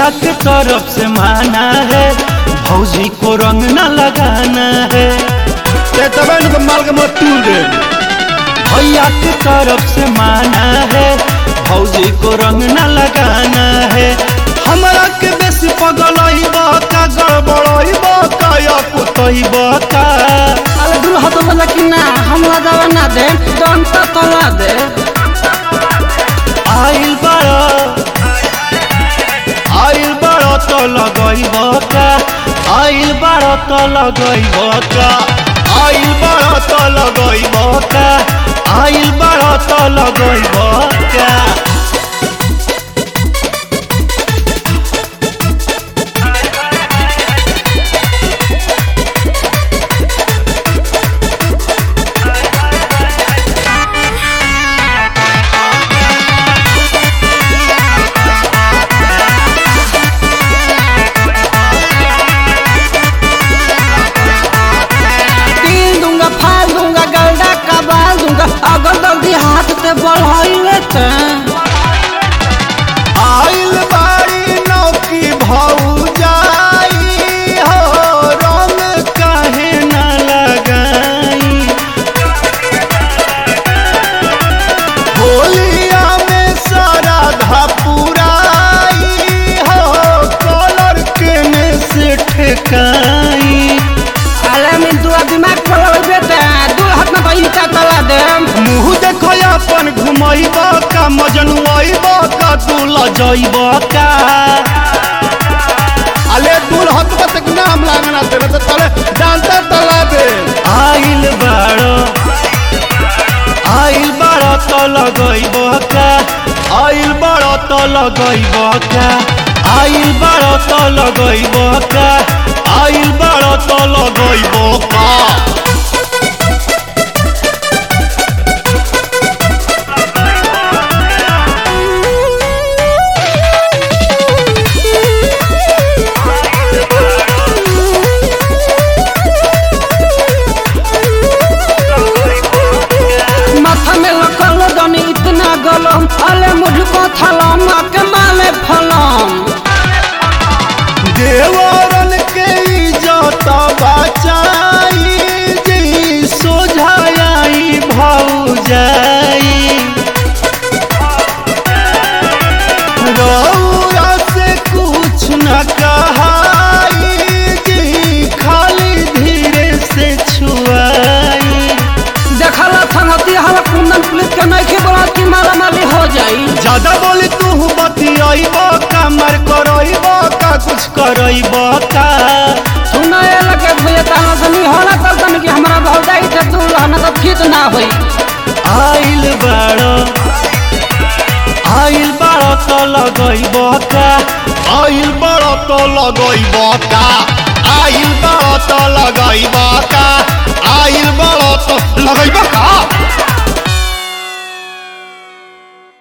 के तरफ से माना है भौजी को रंग न लगाना है ते तबे न तो माल के मत तूल दे भैया के तरफ से माना है भौजी को रंग न लगाना है हमरा के बेसी पगलई का गड़बड़ई का या कुतई का अरे दूल्हा तो बोला कि ना हमरा दवा ना दे डंटा तला दे आइल बड़ा आइल बड़ा तो लगई का आइल बड़ा तो लगई का आइल बड़ा तो लगई का आइल बड़ा तो लगई का तीन दूंगा फाल दूंगा गलडा कबाल दूंगा अगर जल्दी हाथ से बढ़ाइले ते आइल बाड़ी नौकी भौजाई हो रंग काहे न लगाई होलिया में सारा धपुराई हो कलर केने से ठेकाई अरे मैं दुआ दिमाग खोल बेटे दूर हाथ में भाई का तला दे मुँह देखो अपन घुमैब का मजनुआब का दूल जैब का अले दूल हत बत के नाम लागना तेरे तो तले डांटा तला दे आइल बाड़ो आइल बाड़ो तो लगैब का आइल बाड़ो तो लगैब का आइल बाड़ो तो लगैब का आइल बाड़ो तो लगैब का माथा में लकल जानी इतना गलम अले मुझको थलम के माले फलम देवरन के इज्जत बचाई जी सोझाई भौजाई रौरा से कुछ न कहाई जी खाली धीरे से छुआई देखला संगति हला कुंदन पुलिस के नहीं के बोला कि माला माली हो जाई ज्यादा बोली तू बतियाब का मर करब का कुछ करब का सुना ये लगे भैया ताना सनी होला तब तन कि हमरा भौजाई से तू रहना तो ठीक ना होई आइल बाड़ो आइल बाड़ो तो लगैब का आइल बाड़ो तो लगैब का आइल बाड़ो तो लगैब का आइल बाड़ो तो लगैब का